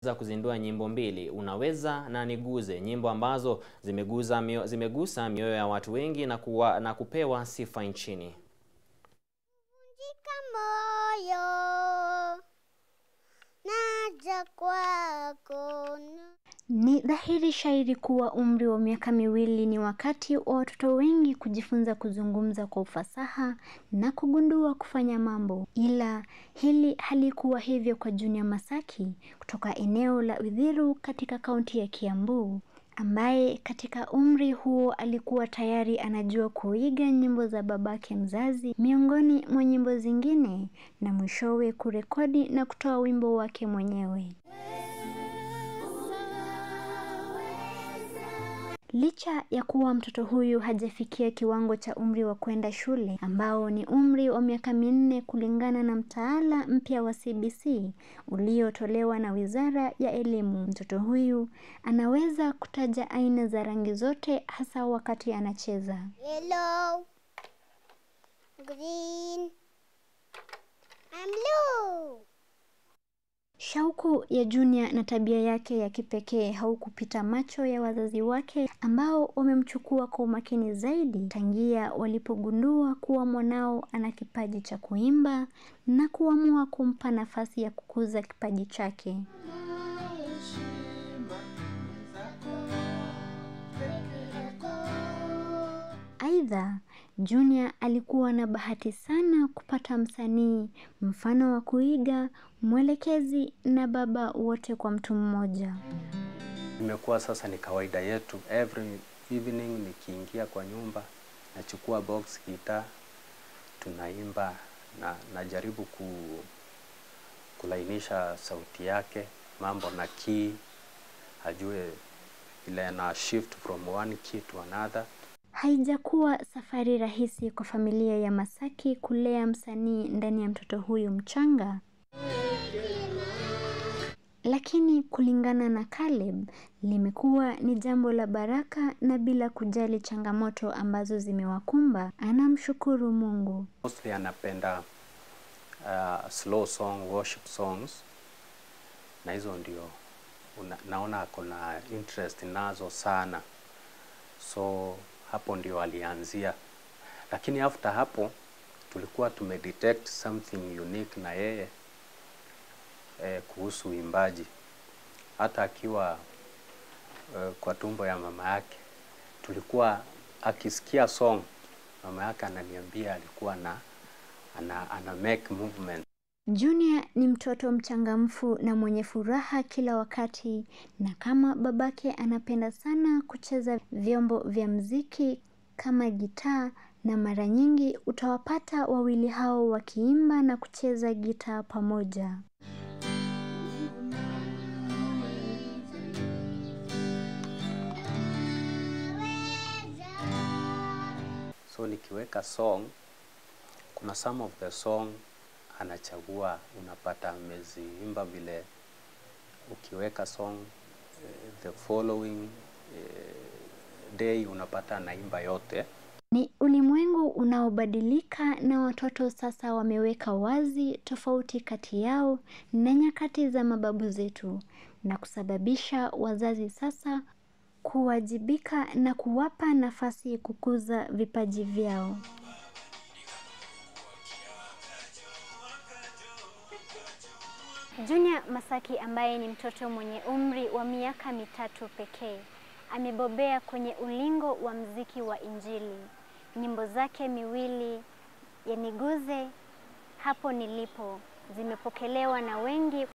za kuzindua nyimbo mbili Unaweza na Niguze, nyimbo ambazo zimeguza mio, zimegusa mioyo ya watu wengi na, kuwa, na kupewa sifa nchini. Vunjika moyo, naja kwako. Ni dhahiri shairi kuwa umri wa miaka miwili ni wakati wa watoto wengi kujifunza kuzungumza kwa ufasaha na kugundua kufanya mambo, ila hili halikuwa hivyo kwa Junior Masaki kutoka eneo la Uthiru katika kaunti ya Kiambu, ambaye katika umri huo alikuwa tayari anajua kuiga nyimbo za babake mzazi miongoni mwa nyimbo zingine, na mwishowe kurekodi na kutoa wimbo wake mwenyewe. Licha ya kuwa mtoto huyu hajafikia kiwango cha umri wa kwenda shule ambao ni umri wa miaka minne kulingana na mtaala mpya wa CBC uliotolewa na Wizara ya Elimu, mtoto huyu anaweza kutaja aina za rangi zote hasa wakati anacheza. Yellow, green, and blue. Shauku ya Junior na tabia yake ya kipekee haukupita macho ya wazazi wake ambao wamemchukua kwa umakini zaidi tangia walipogundua kuwa mwanao ana kipaji cha kuimba na kuamua kumpa nafasi ya kukuza kipaji chake. Aidha, Junior alikuwa na bahati sana kupata msanii mfano wa kuiga, mwelekezi na baba wote kwa mtu mmoja. Imekuwa sasa ni kawaida yetu, every evening nikiingia kwa nyumba nachukua box guitar, tunaimba na najaribu ku, kulainisha sauti yake, mambo na key, ajue ile na shift from one key to another. Haijakuwa safari rahisi kwa familia ya Masaki kulea msanii ndani ya mtoto huyu mchanga. Lakini kulingana na Caleb, limekuwa ni jambo la baraka na bila kujali changamoto ambazo zimewakumba, anamshukuru Mungu. Mostly anapenda uh, slow song, worship songs na hizo ndio una, naona ako na interest nazo sana, so hapo ndio alianzia, lakini after hapo tulikuwa tumedetect something unique na yeye eh, kuhusu uimbaji. Hata akiwa eh, kwa tumbo ya mama yake tulikuwa akisikia song mama yake ananiambia alikuwa na ana, ana make movement. Junior ni mtoto mchangamfu na mwenye furaha kila wakati, na kama babake anapenda sana kucheza vyombo vya mziki kama gitaa, na mara nyingi utawapata wawili hao wakiimba na kucheza gitaa pamoja. So nikiweka song, kuna some of the song anachagua, unapata ameziimba vile. Ukiweka song eh, the following eh, day unapata anaimba yote. Ni ulimwengu unaobadilika na watoto sasa wameweka wazi tofauti kati yao na nyakati za mababu zetu na kusababisha wazazi sasa kuwajibika na kuwapa nafasi kukuza vipaji vyao. Junior Masaki ambaye ni mtoto mwenye umri wa miaka mitatu pekee amebobea kwenye ulingo wa mziki wa Injili. Nyimbo zake miwili ya Niguze, Hapo Nilipo zimepokelewa na wengi